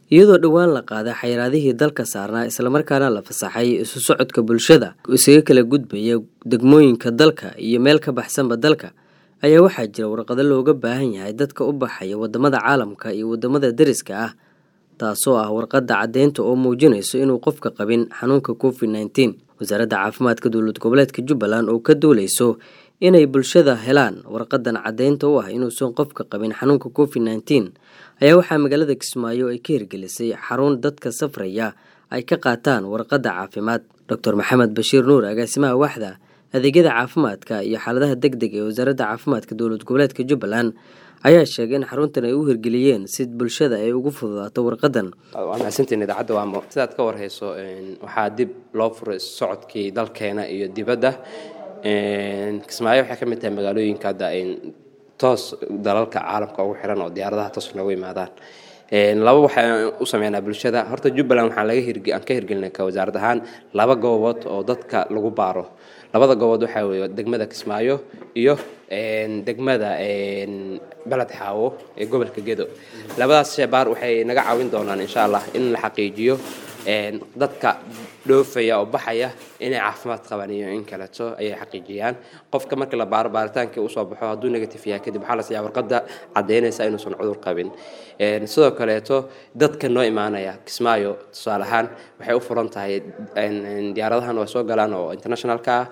iyadoo dhowaan la qaaday xayiraadihii dalka saarnaa islamarkaana la fasaxay isu socodka bulshada isaga kala gudbaya degmooyinka dalka iyo meel ka baxsanba dalka ayaa waxaa jira warqado looga baahan yahay dadka u baxaya wadamada caalamka iyo wadamada deriska ah taasoo ah warqadda caddeynta oo muujinayso inuu qofka qabin xanuunka covid nneteen wasaaradda caafimaadka dowlad goboleedka jubbaland oo ka duuleyso inay bulshada helaan warqadan caddeynta u ah inuusan qofka qabin xanuunka covid nneteen ayaa waxaa magaalada kismaayo ay ka hirgelisay xarun dadka safraya ay ka qaataan warqadda caafimaad doctor maxamed bashiir nuur agaasimaha waaxda adeegyada caafimaadka iyo xaaladaha deg deg ee wasaaradda caafimaadka dowlad goboleedka jubbaland ayaa sheegay in xaruntan ay u hirgeliyeen si bulshada ay ugu fududaato warqadan waa mahadsantiin idaacadda waamo sidaad ka warhayso waxaa dib loo furay socodkii dalkeena iyo dibadda kismaayo waxay ka mid tahay magaalooyinka hadda toos dalalka caalamka ugu xiran oo diyaaradaha toos noogu yimaadaan laba waxaan u sameynaa bulshada horta jubbaland waxaan laga aan ka hirgelinay ka wasaarad ahaan laba goobood oo dadka lagu baaro labada goobood waxaa weeye degmada kismaayo iyo degmada beled xaawo ee gobolka gedo labadaas sheebaar waxay naga caawin doonaan insha allah in la xaqiijiyo dadka dhoofaya oo baxaya inay caafimaad qabaan iyo in kaleeto ayay xaqiijiyaan qofka markii la baaro baaritaankii usoo baxo hadduu negative yahay kadib waxaa la siiyaa warqadda caddaynaysa inuusan cudur qabin sidoo kaleeto dadka noo imaanaya kismaayo tusaale ahaan waxay u furan tahay diyaaradahan waa soo galaan oo internationalka ah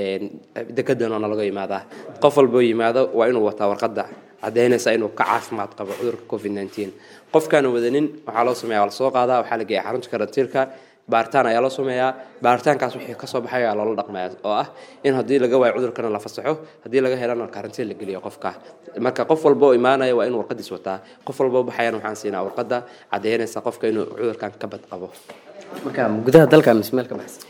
dekedan oona laga yimaadaa qof walboo yimaado waa inuu wataa warqadda caddaynaysa inuu ka caafimaad qabo cudurka covid nneteen qofkaana wadanin waxaa loo sameeya waa la soo qaadaa waxaa la geeya xarunta karantiilka baaritaan ayaa loo sameeyaa baaritaankaas wixii kasoo baxay ayaa loola dhaqmaya oo ah in haddii laga waayo cudurkana la fasaxo haddii laga helana karantiin la geliyo qofka marka qof walba oo imaanaya waa inuu warqadiis wataa qof walba oo baxayana waxaan siinaa warqadda caddaynaysa qofka inuu cudurkan ka bad qabo marka gudaha dalka mise meel ka baxsan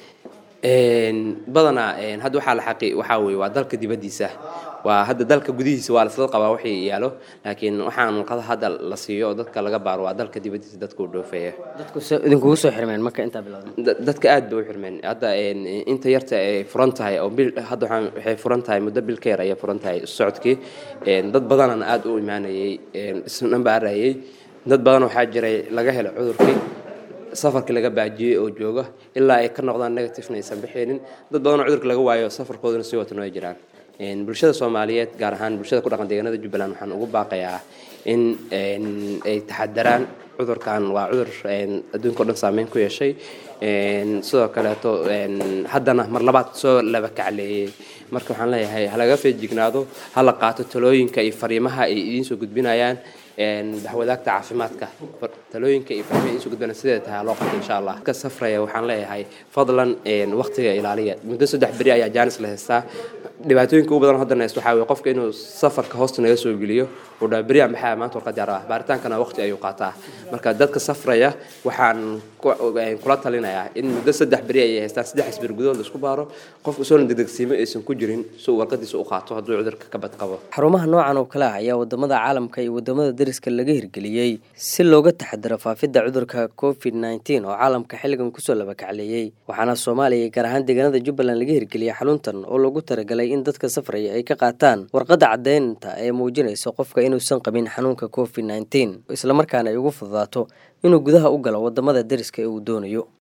badanaa hadda waxaa la xaqi waxaa weye waa dalka dibaddiisa waa hadda dalka gudihiisa waa lasla qabaa waxay yaalo laakiin waxaan warqada hadda la siiyo oo dadka laga baaro waa dalka dibaddiisa dadka u dhoofeeya dadku idinkugu soo xirmeen marka intaa bilowda dadka aad bay u xirmeen hadda inta yarta ay furan tahay oo bil hadda waxaan waxay furan tahay muddo bil ka yar ayay furan tahay socodkii dad badanana aad u imaanayay isna baarayay dad badan waxaa jiray laga helay cudurkii safarkii laga baajiyey oo jooga ilaa ay ka noqdaan negativena aysan bixeenin dad badanoo cudurka laga waayo safarkooduna sii watan way jiraan bulshada soomaaliyeed gaar ahaan bulshada ku dhaqan deegaanada jubbaland waxaan ugu baaqayaa in ay taxadaraan cudurkan waa cudur adduunka o dhan saameyn ku yeeshay sidoo kaleeto haddana mar labaad soo laba kacleeyey marka waxaan leeyahay halaga feejignaado hala qaato talooyinka iyo fariimaha ay idiin soo gudbinayaan daxwadaagta caafimaadka talooyinka iyo fariimaha idiin soo gudbinayaan sideeda tahay loo qabto insha allah ka safraya waxaan leeyahay fadlan waqtiga ilaaliya muddo saddex beri ayaa jaanis la haystaa dhibaatooyinka ugu badan haddana haysto waxaa weye qofka inuu safarka hoosta naga soo geliyo uu dhaa beri aan maxaa maanta warqad diyaar ah baaritaankana waqti ayuu qaataa marka dadka safraya waxaan kula talinayaa in muddo saddex beri ayay haystaan saddex isbir gudahood la isku baaro qofka soona degdegsiimo aysan ku jirin si uu warqadiisa u qaato hadduu cudurka ka bad qabo xarumaha noocan oo kale ah ayaa wadamada caalamka iyo wadamada deriska laga hirgeliyey si looga taxadaro faafidda cudurka covid nneteen oo caalamka xilligan kusoo labakacleeyey waxaana soomaaliya gaar ahaan deegaanada jubbaland laga hirgeliyay xaruntan oo loogu talagalay in dadka safraya ay ka qaataan warqadda caddeynta ee muujinaysa qofka inuusan qabin xanuunka covid nneteen islamarkaana ay ugu fududaato inuu gudaha u galo wadamada deriska ee uu doonayo